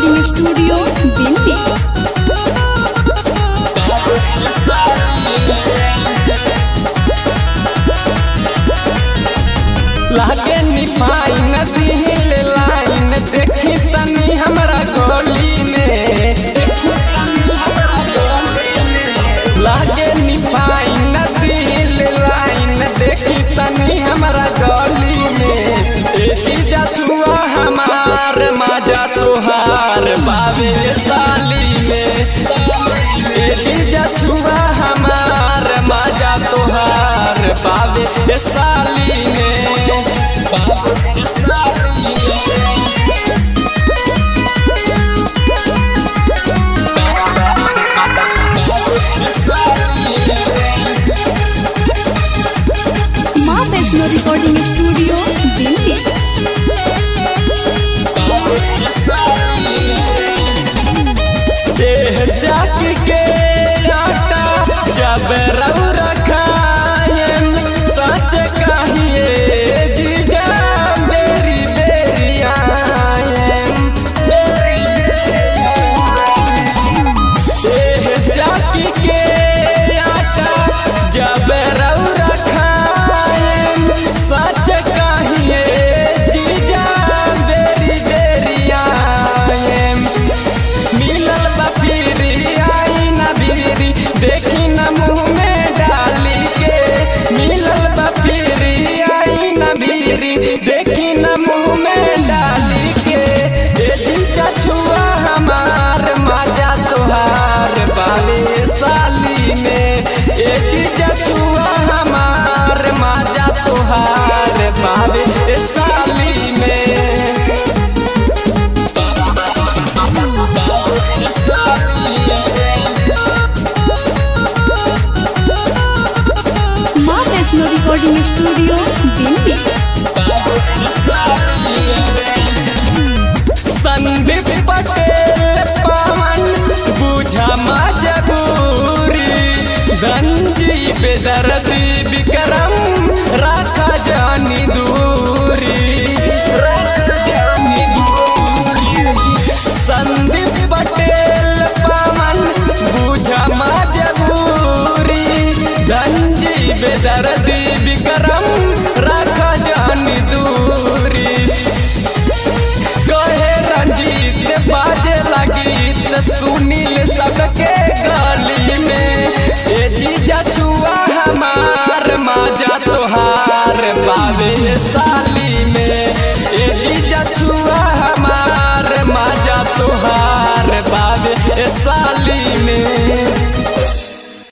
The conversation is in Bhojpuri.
रिकॉर्डिंग स्टूडियो दिल्ली लागे निभाई नदी ले लाइन देखी तनी हमरा गली में देखी तनी हमरा गली में। लागे निभाई नदी ले लाइन देखी तनी हमरा गली में ए चीजा छुआ हमार मजा तोहार बाबे साली में ए चीजा छुआ हमार मजा तोहार बाबे साली में बाबे साली माँ वैष्णो रिकॉर्डिंग स्टूडियो दिल्ली देह जाक के आटा जब रऊ रखायन सच कहिए जीजा मेरी बेरी आयन देह जाक के आटा जब रऊ रखायन सच कहिए जीजा मेरी बेरी आयन मिलल बपीरी आई ना बीरी देखी न मुँह में डाली के मिलल बपीरी आई ना बीरी देखी न मुँह में डाली के ए जीजा छुआ हमार मजा तोहार बावे साली में ए जीजा छुआ हमार मजा तोहार बावे साली में माँ वैष्णो रिकॉर्डिंग स्टूडियो दिल्ली संदीप पटेल पवन बुझा मजबूरी गंजी बेदर्दी विक्रम राखा जानी दूरी राखा जानी दूरी संदीप पटेल पवन बुझा मजबूरी गंजी बेदर्दी विक्रम राखा जानी दूरी कहे रंजीत बाजे लगी त सुनील सबके गली में ए जीजा छुआ हमार मजा तोहार बावे साली में ए जीजा छुआ